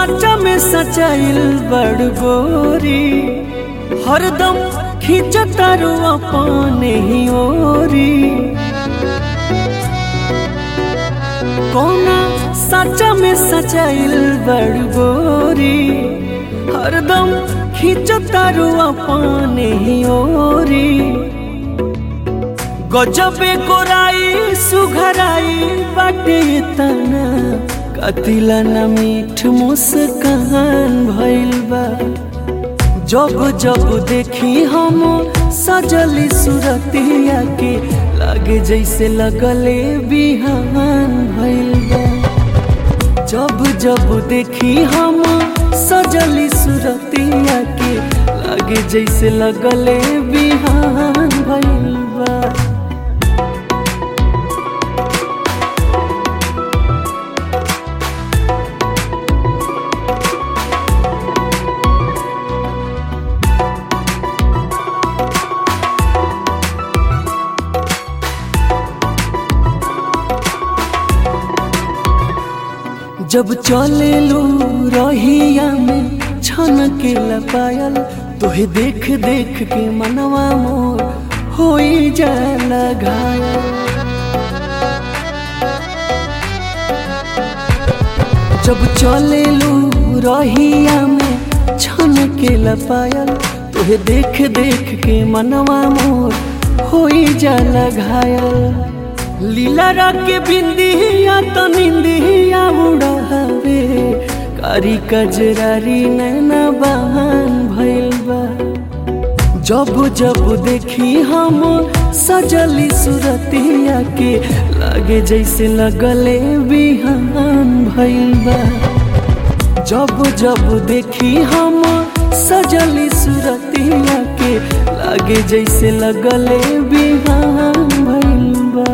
साचा में सचाइल बड़ गोरी हरदम खींच तारू अपने ही ओरी कोना साचा में सचाइल बड़ गोरी हरदम खींच तारू अपने ही ओरी गजबे गोराई सुघराई बाटे तना कतिला न मीठ मुस्कान भइल बा जब जब देखी हम सजली सुरतिया के लागे जैसे लगले बिहान भइल बा जब जब देखी हम सजली सुरतिया के लागे जैसे लगले बिहान भइल बा जब चले लू रहिया में छन के लपायल तोहे देख देख के मनवा मोर होई जाला घायल जब चले लू रहिया में छन के लपायल तोहे देख देख के मनवा मोर होई जाला घायल लीला के बिंदिया तो निंदिया उड़ावे कारी कजरारी नैना बहान भइल बा जब जब देखी हम सजली सुरतिया के लागे जैसे लगले बिहान भइल बा जब जब देखी हम सजली सुरतिया के लागे जैसे लगले बिहान भइल बा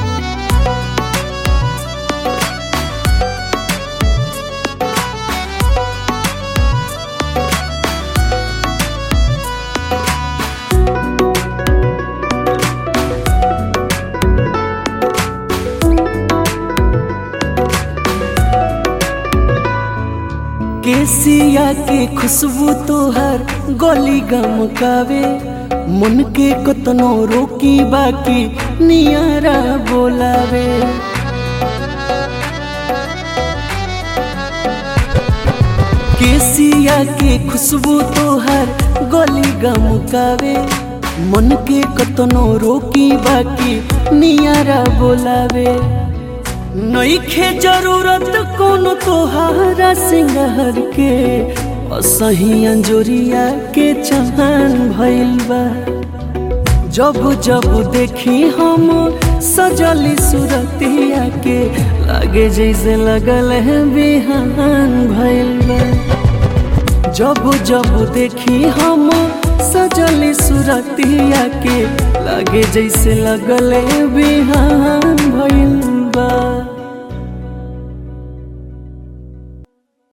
केसिया के खुशबू तोहर गली गम कावे मन के कतनो रोकी बाकी नियारा बोलावे केसिया के खुशबू तोहर गली गम कावे मन के कतनो रोकी बाकी नियारा बोलावे नईखे जरूरत कोनो तोहारा सिंगार के असही अंजोरिया के चहान भइल बा जब जब देखी हम सजली सुरतिया के लागे जैसे लगल है बिहान भइल बा जब जब देखी हम सजली सुरतिया के लागे जैसे लगल है बिहान भइल बा